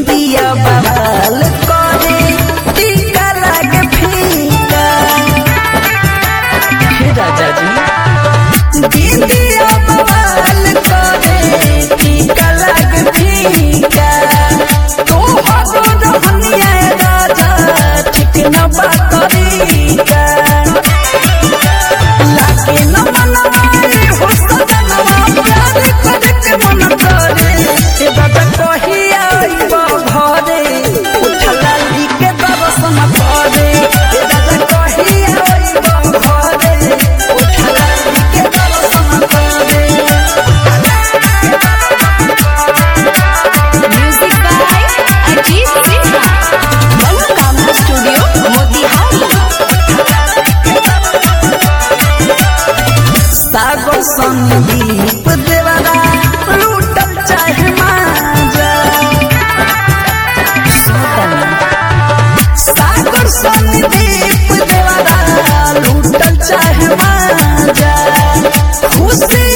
दीदिया बवाल करे टीका लागे फीका हे राजा जी दीदिया बवाल करे टीका लागे फीका तू हो रहनिया राजा ठीक न बात तरीका लागे न मनवाए हो सजनवा प्यार करे के मन करे ए दादा कहिया आइब घरे उठला लिके दर्शन करे ए दादा कहिया आइब घरे उठला लिके दर्शन करे म्यूजिक बाय अजीत सिन्हा मनोकामना स्टूडियो मोतिहारी सागर संदीप देवरा लूटल चाहे माजा सागर संदीप देवरा लूटल चाहे माजा खुशी